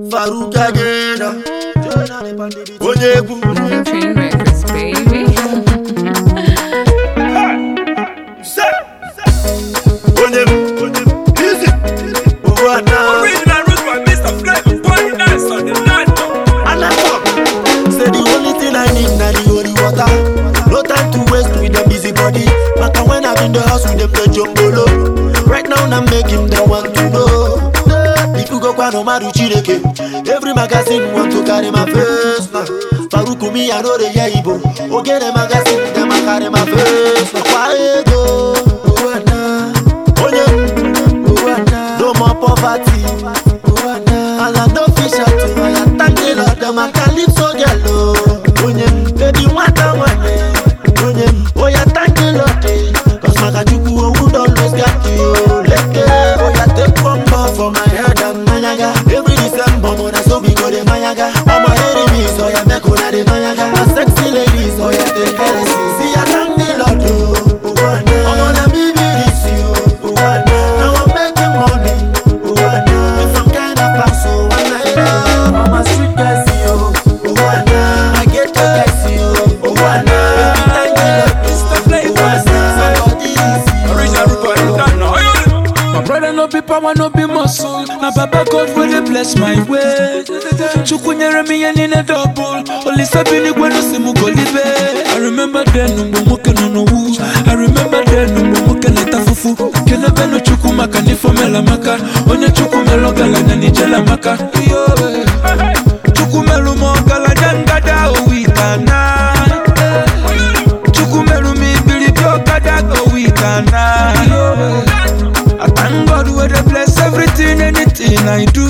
Farouk again. Onye egwu. Train records, baby. Say. Onye egwu. Easy. Ugwana. Original root by Mr. Flavor, party nice on the night. And I talk. Say the only thing I need na the holy water. No time to waste with the busy body. Maka when I'm in the house with them the jumbolo. Right now I'm making them want to know. If you go kwa no maru chireke. Every magazine want to carry my face now. Faruku me I know the yeah Igbo. Okay the magazine them a carry my face. now. Why go? Ugwana. Onye. Ugwana. No more poverty. Ugwana. And I no fish out to I thank the Lord them a calypso girl oh. Onye. Baby nwata nwane. Onye. Oh yeah thank the Lord eh. Cause Makachukwu owu don lose guard you. Leke. Oh yeah take bumper for my head and mayaga. Every December mona so we go dey mayaga. All my enemies oh yeah make una dey mayaga. And sexy ladies oh yeah take heresy. See I thank the Lord oh. Ugwana. Omo na me be this you. Ugwana. Now I'm making money. Ugwana. With some kind of pass so one night up. I'm a street guy see you. Ugwana. I get to guy see you. Ugwana. Baby thank the Lord. Mr. Flavor, Ugwana. Somebody see you. Original root by the night. My brother no be power, no be muscle. Na Baba God will dey bless my way. Chukwu nyere m ihe niile double. Olisa bi n'igwe no si m golibe. I remember then mgbe nwoke nọ n'owu. I remember then mgbe nwoke na-ata fufu. Kelebe no Chukwu maka na ifomela maka. Onye Chukwu mere ọgaranya n'ijela maka. Iyo, eh. Chukwu merụ m ọgaranya ngada owitana. Chukwu merụ m ibiribi ọkada owitana. I thank God where they bless everything, anything I do.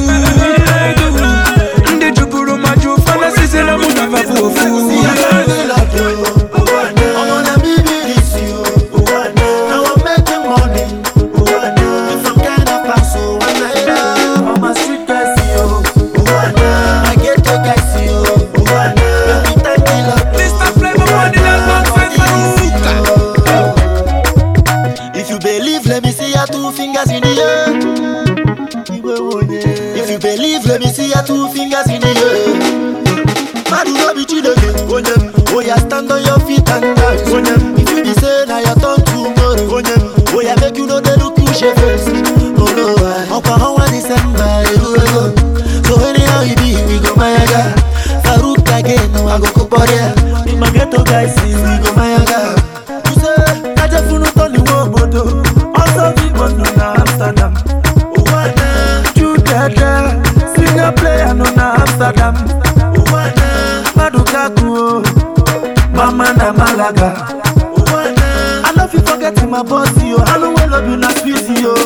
Ndị juburu ma ju fantasy say na mu na vavu ofu. See, I thank the Lord, oh. Ugwana. Omo na me be this you. Ugwana. Now I'm making money. Ugwana. With some kind of pass, so one night up. I'm a street guy, see you. Ugwana. I get the guy, see you. Ugwana. Baby, thank the Lord. Mr. Flavor, party nice on Faruka. If you believe, let me see your two fingers in the air. If you believe, let me see your two fingers in the air. Madu no be chideke, onyem. Oh yeah, stand on your feet and dance, onyem. If you be say na your turn tomorrow, onyem. Oh yeah, make you know they look you shame face. Oh no, I. Ọkwa ọnwa December, eru ego. So anyhow you be, we go mayaga. Farouk again, no I go kuporia. The Magneto guys see, we go mayaga. You say, kaje funu toni wo obodo. Also big one no na Amsterdam. Uwana, Judada, singer player no na Amsterdam. Uwana, Madukaku, oh. Mama na Malaga. Uwana, I love you forget my boss yo. I know we love you na sweet yo.